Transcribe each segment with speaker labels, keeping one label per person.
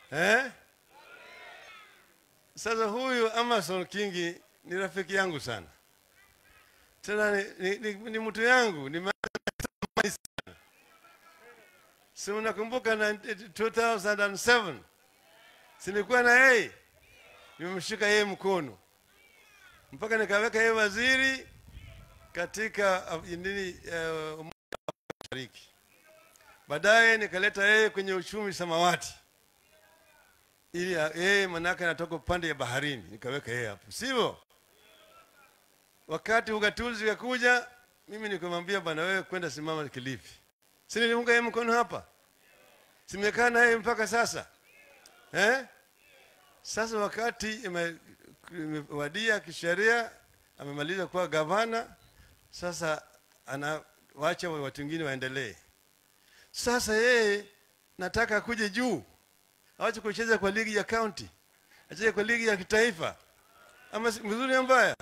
Speaker 1: eh? Sasa huyu Amason Kingi ni rafiki yangu sana, tena ni, ni, ni, ni mtu yangu ni sana. Si unakumbuka na 2007 sinikuwa na yeye, nimemshika yeye mkono mpaka nikaweka yeye waziri katika uh, nini uh, Umoja wa Mashariki. Baadaye nikaleta yeye kwenye uchumi samawati ili uh, yeye manake anatoka upande ya baharini, nikaweka yeye hapo, sivyo? Wakati ugatuzi kakuja, mimi nikamwambia bwana, wewe kwenda simama Kilifi, si niliunga yeye mkono hapa, simekaa na yeye mpaka sasa eh? Sasa wakati ime- imewadia kisheria, amemaliza kuwa gavana, sasa anawacha watu wengine waendelee. Sasa yeye nataka akuje juu, awache kucheza kwa ligi ya county, acheze kwa ligi ya kitaifa, ama si- mzuri au mbaya?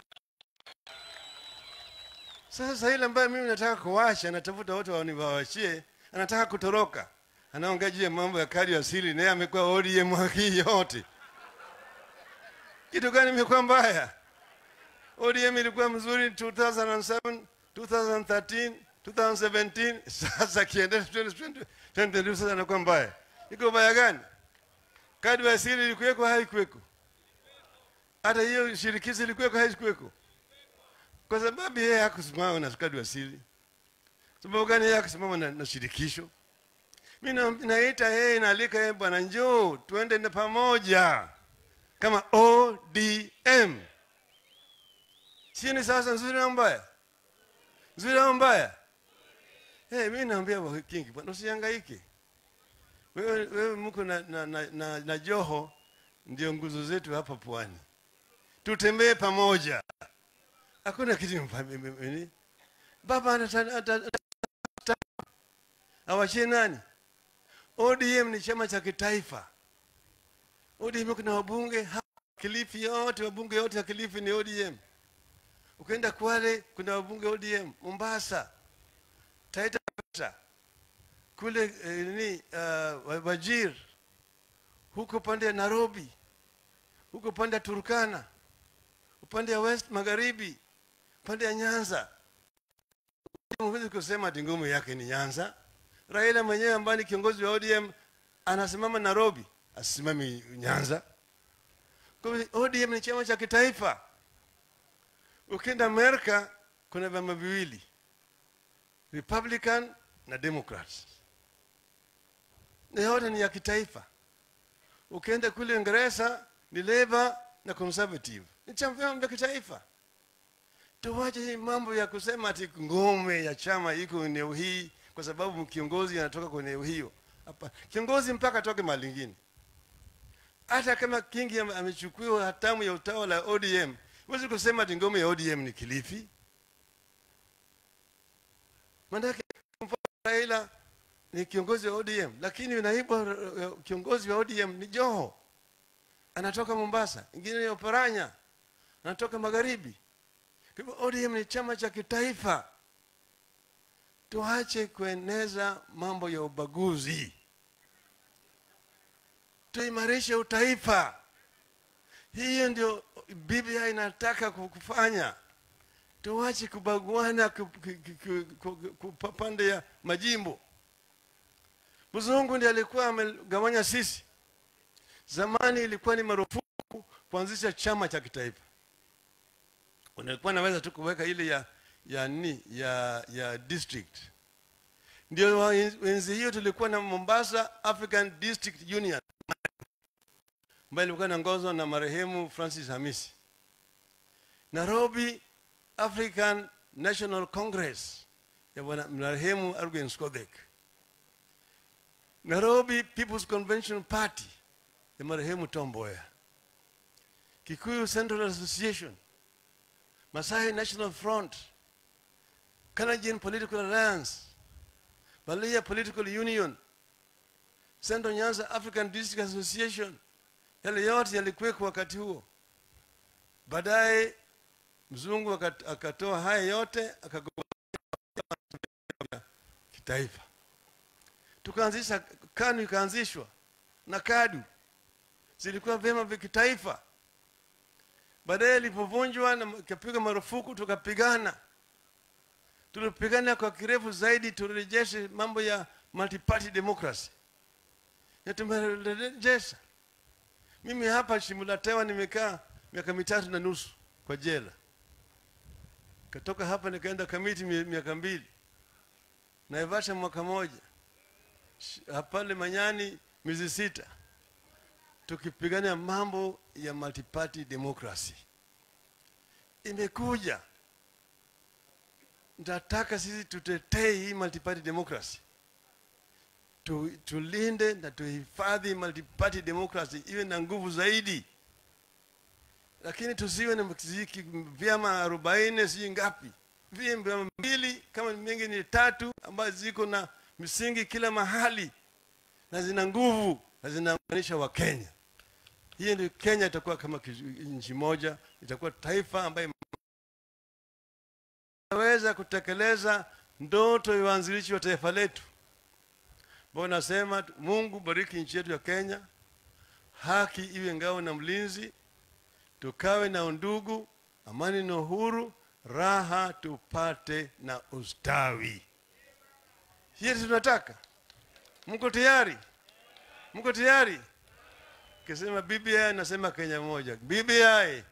Speaker 1: Sasa ile ambayo mimi nataka kuwacha, anatafuta watu waniwawachie, anataka kutoroka, anaongea juu ya mambo ya kadi asili, naye amekuwa ODM haki yote. Kitu gani imekuwa mbaya? ODM ilikuwa mzuri 2007, 2013, 2017, sasa kiendesha 2020, 2022 sasa inakuwa mbaya. Iko mbaya gani? Kadi ya asili ilikuweko haikuweko? Hata hiyo shirikishi ilikuweko haikuweko? Kwa sababu yeye hakusimama na kadi ya asili. Sababu gani yeye hakusimama na, na shirikisho? Mimi na- naita yeye naalika yeye, bwana, njoo tuende na pamoja kama ODM. Sio ni sasa nzuri au mbaya? Nzuri au mbaya? Eh, mimi naambia wa Kingi, bwana usihangaike. Wewe wewe mko na, na, na, na, na Joho ndio nguzo zetu hapa pwani. Tutembee pamoja. Hakuna kitu mpa- m- m- nini? Baba anata- ata- ata- awachie nani? ODM ni chama cha kitaifa. ODM kuna wabunge hapa Kilifi yote, wabunge wote wa Kilifi ni ODM. Ukienda Kwale kuna wabunge ODM, Mombasa, Taita Taveta, kule eh, nini uh, Wajir, huko pande ya Nairobi, huko pande ya Turkana, upande ya West Magharibi, pande ya Nyanza. Huwezi kusema ati ngumu yake ni Nyanza. Raila mwenyewe ambaye ni kiongozi wa ODM anasimama Nairobi, asimami Nyanza. Kwa hivyo ODM ni chama cha kitaifa. Ukienda Amerika kuna vyama viwili, Republican na Democrats, na yote ni ya kitaifa. Ukienda kule Uingereza ni Labour na Conservative, ni chama vyama vya kitaifa. Tuwache hii mambo ya kusema ati ngome ya chama iko eneo hii kwa sababu kiongozi anatoka kwenye eneo hiyo. Hapa kiongozi mpaka atoke mahali ingine. Hata kama Kingi ame- amechukua hatamu ya utawala wa ODM, huwezi kusema ati ngome ya ODM ni Kilifi. Maanake mfano Raila ni kiongozi wa ODM, lakini naibu wa- kiongozi wa ODM ni Joho, anatoka Mombasa, ingine ni Oparanya, anatoka magharibi. Kwa hivyo ODM ni chama cha kitaifa. Tuache kueneza mambo ya ubaguzi, tuimarishe utaifa. Hiyo ndio Biblia inataka ku- kufanya. Tuache kubaguana ku- ku- ku- ku- ku- ku- pa- pande ya majimbo. Mzungu ndiye alikuwa amegawanya sisi. Zamani ilikuwa ni marufuku kuanzisha chama cha kitaifa unakuwa naweza tu kuweka ile ya ya nini ya ya district ndio wa- enzi hiyo tulikuwa na Mombasa African District Union ambayo ilikuwa inaongozwa na marehemu Francis Hamisi Nairobi African National Congress ya bwana marehemu Argen Skodek Nairobi People's Convention Party ya marehemu Tom Mboya Kikuyu Central Association Masai National Front, Canadian Political Alliance, Balia Political Union, Central Nyanza African District Association, yale yote yalikuweko wakati huo. Baadaye mzungu akat- akatoa haya yote akagombea kitaifa, tukaanzisha KANU ikaanzishwa na KADU zilikuwa vyama vya kitaifa. Baadaye ilipovunjwa na ikapiga marufuku, tukapigana, tulipigana kwa kirefu zaidi, turejeshe mambo ya multi-party democracy na tumerejesha. Mimi hapa Shimulatewa nimekaa miaka mitatu na nusu kwa jela, katoka hapa nikaenda Kamiti mi- miaka mbili, Naivasha mwaka moja, Sh- pale Manyani miezi sita, tukipigania mambo ya multi-party democracy. Imekuja, nataka sisi tutetee hii multi-party democracy tu, tulinde na tuhifadhi multi-party democracy iwe na nguvu zaidi, lakini tusiwe na mziki vyama arobaini sijui ngapi, vyama mbili kama mingi ni tatu, ambazo ziko na misingi kila mahali na zina nguvu na zinaunganisha Wakenya. Hiyo ndio Kenya itakuwa kama kizu- nchi moja, itakuwa taifa ambayo inaweza kutekeleza ndoto ya uanzilishi wa taifa letu ambao nasema Mungu bariki nchi yetu ya Kenya, haki iwe ngao na mlinzi, tukawe na undugu, amani na uhuru, raha tupate na ustawi. Hiyo ndio tunataka. Mko tayari? Mko tayari? Kisema BBI nasema Kenya moja. BBI,